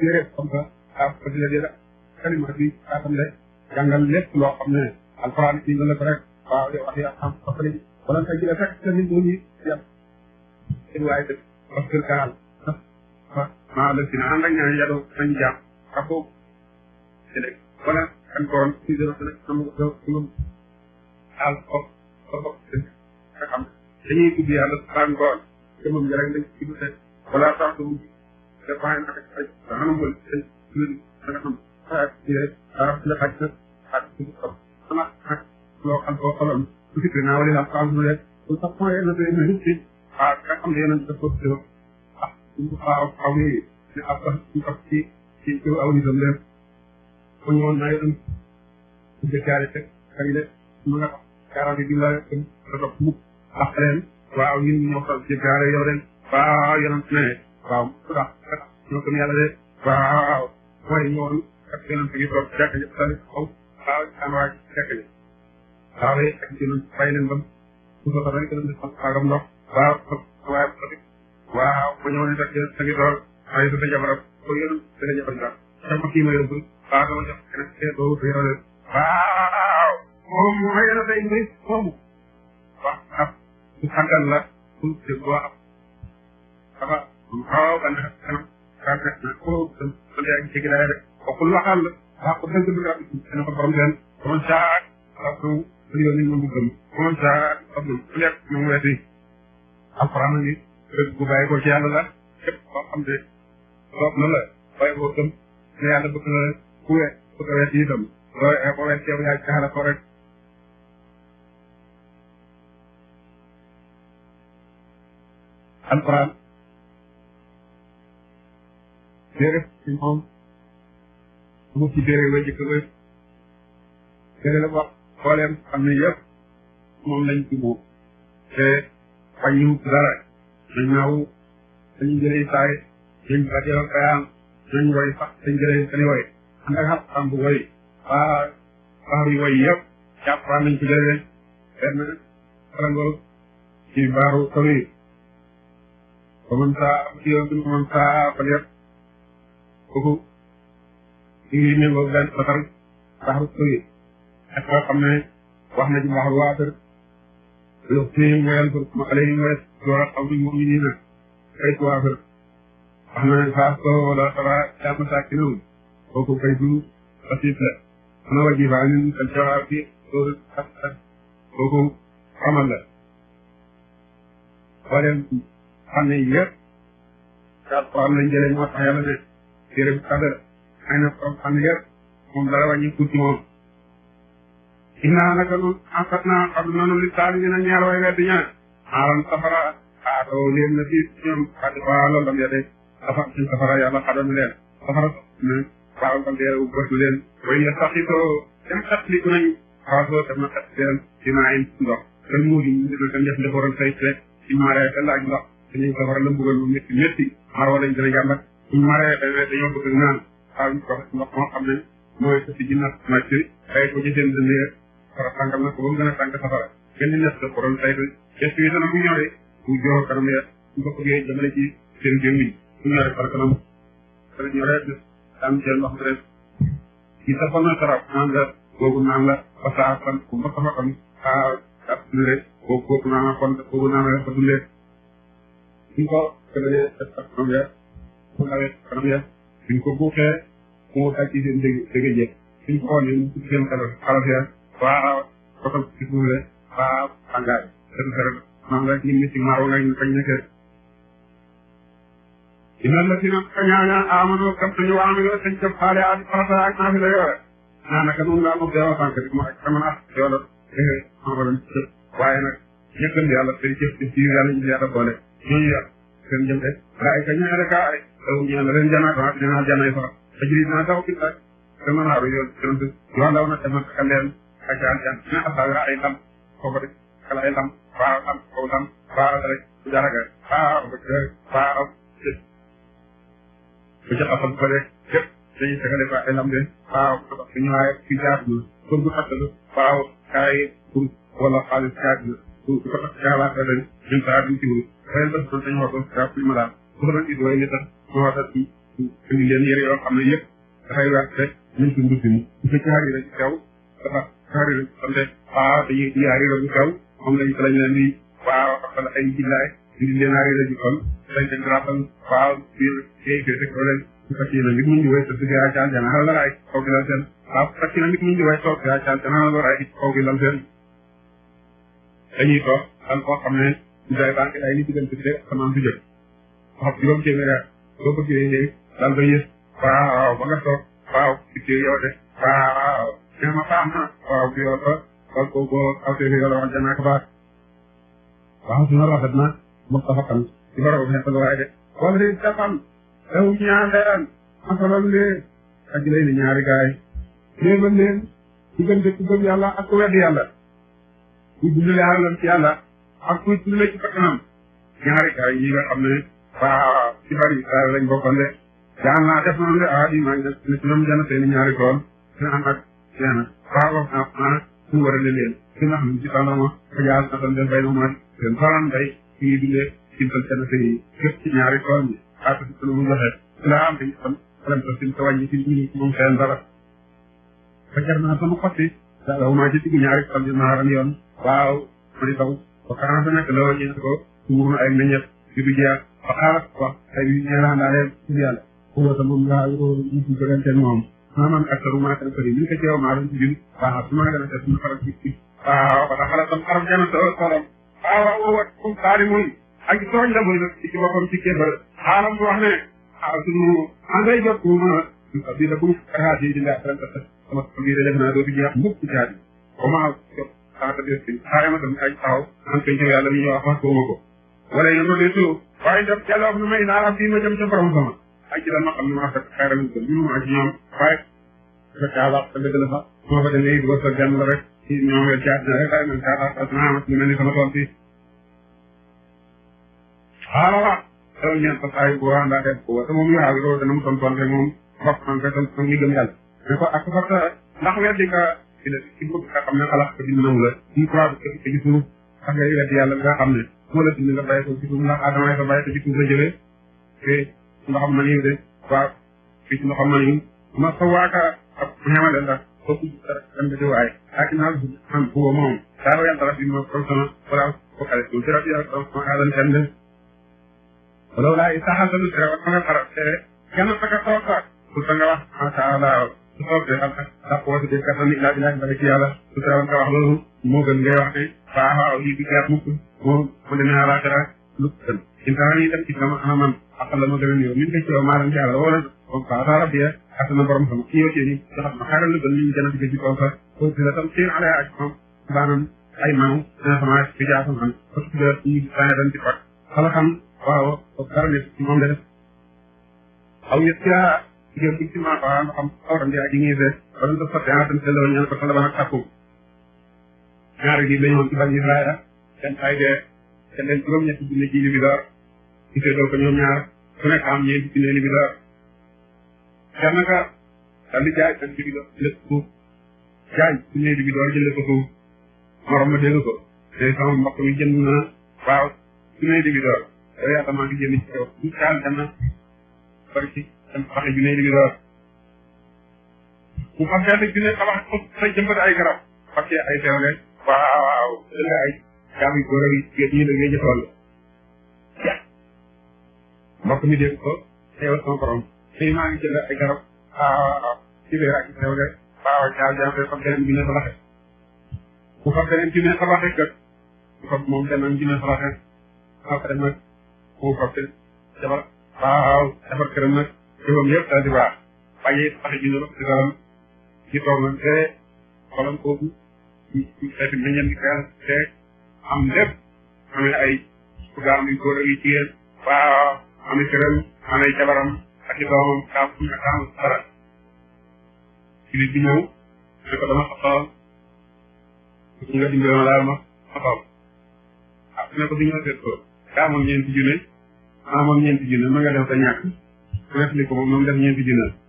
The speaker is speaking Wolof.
téere comme ça ah ko di la di la kalima bi kaatam de jàngal lépp loo xam ne alxuraan bi nga la ko rek waaw yow wax yaa xam parce wala nga jëlee fekk sa nit mu ngi yem seen waaye def parce que kaal maa la si na ànd ak ñaan yàlla nañu jaam ak boobu jëlee wala kan koon si dara dana am nga am daal foofu foofu nga xam dañuy tudd yàlla saa ngoon te moom rek lañ ci tudd wala sax du te bàyyi na ak ay xanam wala ay da nga xam xaar ci rek dara la xaj na ak ci ko sama ak loo xam ko xolam su fi naa wala la xam ne su sax mooy na te na ci ah nga xam ne yéen a def ko ci ah ñu xaw xaw ni ne ab sax ci ak ci ci ci aw ni dem leen ko ñoon na yéen ci jëkkaare tek ak le mu nga kaara di la ko ko mu ak leen waaw ñun ñoo ko jëkkaare yow leen waaw yonent ne waaw su tax ñoo ko yàlla de waaw mooy ñoon ak yonent gi toog jàkk ji sali xaw waaw an waa jàkk ji waaw yi ak ci fay leen bam su ko rek dañ def faagam ndox waaw waaw waaw ko ñëw ne tak sa ngi toog ay sa jabaram ko yonent sa jabar nga sama kii ma yóbbu waaw dama jox keneen kee doo ko yore waaw moom mooy yonent ay mbir moomu wax ab su xàggal la su dégg waa dafa xaw ba nekk kanam rafet na ko sa yaa ngi jéggi daay rek waxul waxal la wax ko dëgg dëgg rafet dana ko borom seen borom saak wax ko lu yoon ni mu gëm borom saak xam na ku nekk mu weeti alxuraan ni dëgg bu bàyyi ko ci yàlla la képp koo xam ne soob na la bàyyi ko gëm ne yàlla bëgg na ku we bëgg a weeti itam looy ko weeti yow yaa jaxala ko rek alxuraan téere ci moom mu ci téere la jëkk ba téere la wax xooleem xam ne yëpp moom lañ jubóo te wàññiwut dara dañ naaw dañu jëlee saay dañ rajo kayaan dañ woy sax dañ jëlee seen woy ànd ak xam bu woy waa baax yi woy yëpp jàppaan nañ ko jëlee benn farango ci baaru sori ومن ساء فليؤمن ومن ساء فليكفر kooku ñu ngi méngoo benn batar baxru sori ak koo xam ne wax na ci baxru waatar lu fi ngeen pour ma xale yi ngeen door a xam ni moom ñu nii na kay waatar wax na ne faas ko wala sara jàmm saa ki noonu kooku kay du basit la ana waji baa nin kal jawaab bi loolu ak ak kooku xamal la boo xam ne yëpp daal ko am lañ jëlee moo tax yàlla ne téere bu kadar xëy na ko xam ne yëpp moom dara wàññi tuuti moom innaa naka nun asat naa xam nanu li taali dina ñaar way weddi ñaar aaran safara aatoo leen na fi ñoom xadi waa loolu lam yade safara ci safara yàlla xadam leen safara ne waaw lam dee bës leen way ya saxitoo dem xatliku nañ xaasoo dem na xat leen dinaa in ndox te muudi ñu dina ko njëf defaroon say rek ci maaree te laaj ndox dañuy safara la mbugal bu métti métti marwa lañ gën a jàmbat suñ maree dañoo dañoo bëgg naan xaal ñu ko ndox moo xam ne mooy sa si ginnaaw màcc tay ko ci seen dënd safara tàngal na ko ba mu gën a tànk safara gën di nes ko doon tay gest yi dana bu ñoree bu joor kanam ya su ko bëggee jëmale ci seen gémmiñ su ñoree par kanam dana ñoree des am jël ndox rek ci safal na sarab naan la boobu naan la ba saa fan ku ba safa kon xaa ak rek boobu boobu naan kon boobu naan la fa dundee suñ ko gënalee def ak kanam ya su nawee kanam ya suñ ko buuxee mu daj ci seen dégg dégg jeex suñ ko xoolee mu ci seen xelal xalas ya waaw kotal ci suuf de waaw tàngaay seen xelal maam rek ñu ci maaw nga ñu fañ nekkee dina la si nag kañaaña amano kam suñu waamino sañ ca faale a farata ak naa fi la yore naa naka noonu laa moom deewa sànq di ma ak sama naa yoola xamalan cëp waaye nag ñëkkal yàlla seen cëf ci biir yàlla ñu yàlla boole ñooñu yàlla seen jëm de gaa ka ñaare kaa ay taw ñaan leen janaat waa dina janay fa ajri naa taw ki tak dama naaru yoon seen yoon daw na dama ka leen ak jaan jaan na asaga ay lam foofu rek kala ay lam faa lam kaw lam faa rek jaraga faa faa bu ca xasal ko rek yëpp dañuy tegale fa ay lam de waaw suñu waaye fi jaar na pour bu xasalu waaw kaay pour wala xaalis kaay na pour bu ko tax jaalaat ren ñun saa duñ ci wul xëy na dañ dañu waxoon kaa fi ma daal bu ko doon it way li tax ma waxat ci indi leen yére yoo xam ne yëpp dafay werte ñu ci ndut mi bu fekkee harira ci kaw dafa harira xam ne waaw dañuy di harira bu kaw moom lañ lañ leen di waaw xafal ay jillaay indi leen harira ji kon lañ leen rappal waaw biir kay fee teg leen su fekkee na nit mu ñu way sa si gaa caal jana la raay kaw gi lan seen waaw su fekkee na nit mu ñu way toog gaa caal jana la raay kaw gi lan seen dañuy toog dal koo xam ne ñu day banque ay li diggante bi asamaan su jëkk wax juróom téeméer boo bëggee dal ba yës waaw ba nga toog waaw ci yow de waaw nee ma baax na waaw bi yow ba wal ko boo awtee fi yàlla wax janaa ko baax waaw su na rafet na mu tafa kan ci borom bi xetal waaye de wala di defal ew ñaan leen masalal leen ak lay ni ñaari gaay léemal leen diggante ku gëm yàlla ak ku wedd yàlla ku dundale alalam ci yàlla ak kuy dundale ci bakkanam ñaari gaay yi nga xam ne waaw ci bari Israël lañ bokkoon de jaan naa def noonu de ah di maa ngi def ne ci ñoom jana seeni ñaari tool dina am ak seena waaw ah ah suñu war a leen fi nga xam ne ci tànnama ko jaal na tan den bay ma seen tolan bay ci ngi dundee cintal jana seen képp ci ñaari tool yi xaata si lu mu joxe ci la am dañu xam xalam ta sin ta wàññi ci ñi moom seen dara ba jar naa sama xotti daal wu maa ci digg ñaari tool yi maaran yoon waaw ma di taw ba karan sa nekk la wàññi ko suur na ay meññet yu du jeex ba xaaral wax ay yu ñeelaan daal ci yàlla xuwa ta moom ngaa ñu ci joganteen moom maanaam aktaru maa kan kër yi ñu ko ceew maa doon ci jun waaw su ma gën a def suñu xaral ci ci waaw ba xaral tam xaram jana sa sorom waaw waaw wat kum saari muy ak tooñ la muy ci ci boppam ci kéefar xaaram bu wax ne waaw suñu anday jot bu ma bi la bu xaat yi di nga tan ta sama bi def naa doo fi jeex mukk ci jaadi ko ma jot xaata des ci xaare ma tam ay taxaw an ko ñëw yàlla ñu wax wax ko ma ko wala yéen a ngi waaye def jàlloo nu may naa fii ma jëm ca borom sama ay ci daan ma xam ne maa fekk xayral ko ñu ma ci ñoom waaye fekk yàlla te dëgg la sax moo fa demee it wërsëg gan la rek ci ñoom la caat na rek waaye man caat ak naa amat lu mel ni sama tool fii xaaral taw ñeent sa saay bu waa ndaa def ko wata moom yaa loolu dana mu tontoon rek moom mbokk man koy ton ton ñu gëm yàlla mais ko ak fa ndax weddi nga ci la ci bëgg nga xam ne xalaat ko dina nangu la ci croix bi ko ci suuf ak ngay weddi yàlla nga xam ne moo la dindi nga bàyyi ko ci suuf ndax adama sa bàyyi ko ci suuf la jëlee te ndoxam ma nii de waaw fii ci ndoxam ma nii ma sa waaka ab ñamale ndax foofu dem di waay ak naa man bu moom daa wa yàlla rabbi ma ko sama wala ko xale ko jërëjëf yàlla ko ma aadan kenn de wala wala saxal sa lu tere wa nga xara te kenn sa ka toog ka ku sa nga wax masha Allah su toog de xam ndax ko wasi de kattan ila billahi bari ci yàlla su tere nga wax loolu moo gën ngay wax ne waaw waaw lii bi gaar mukk moo mu demee alaxira lu gën intaan yi dem ci sama ana man akal la ma gën a néew min ko ci maa leen ci yàlla wala comme ça sa rabbi ak na borom sama ci yow ci ni joxat ma xaaral lu gën ñu gën a digg ci kaw sa ko ci la tam seen ala ak moom baanam ay maaw na sama ci jaa sama parce que ñu tane dañ ci pat xala xam waaw ko dara ne ci moom de def aw yet ci jëm ci ma ba nga xam awram di aji ngi def wala ko fatte tan te lo ñaan ko tan ba nak takku ñaari gi lañu ci bani Israël seen ay de te leen juróom ñetti junne ji li bi door ci seedoo ko ñoom ñaar ku nekk am ñeenti junne li bi door kenn ka daal di jaay seen li bi door lépp suuf jaay junne li bi door jëlee ko suuf morom ma dégg ko te sama mbokk mi jënd na waaw junne li bi door yow yaa tamaa ngi jënd ci kaw ñu kaal dem na bari ci dem xaxe junne li bi door mu fas benn junne xabax ko sa jëmbat ay garab fakkee ay teewle waaw waaw dëgg ay jaam yi góor ak jigéen ñi liggéey jëfal la mbokk mi dégg ko teewal sama borom fii maa ngi jënd ay garab waaw ci biir ak teew de waaw jaam jaam de fab beneen junne sa laxe bu fab beneen junne sa laxe kat bu fab moom beneen junne sa laxe après nag mu fab te jabar waaw defar këram nag jëfam yëpp daal di baax bàyyi laxe junne ba ci daram ci toog nag te xolam kooku ci xeeti meññeen gi teel te am lépp amee ay programme yu góor ak yu jigéen waaw amee këram amee jabaram ak i doomam kaam nga kaam dara ci bi ñëw ne ko dama xasool ñu nga dimbale ma daal ma xasool ah ne ko bi ñëw seet ko kaa moom ñeenti junne maa moom ñeenti junne ma nga def sa ñàkk ku def li ko moom moom def ñeenti junne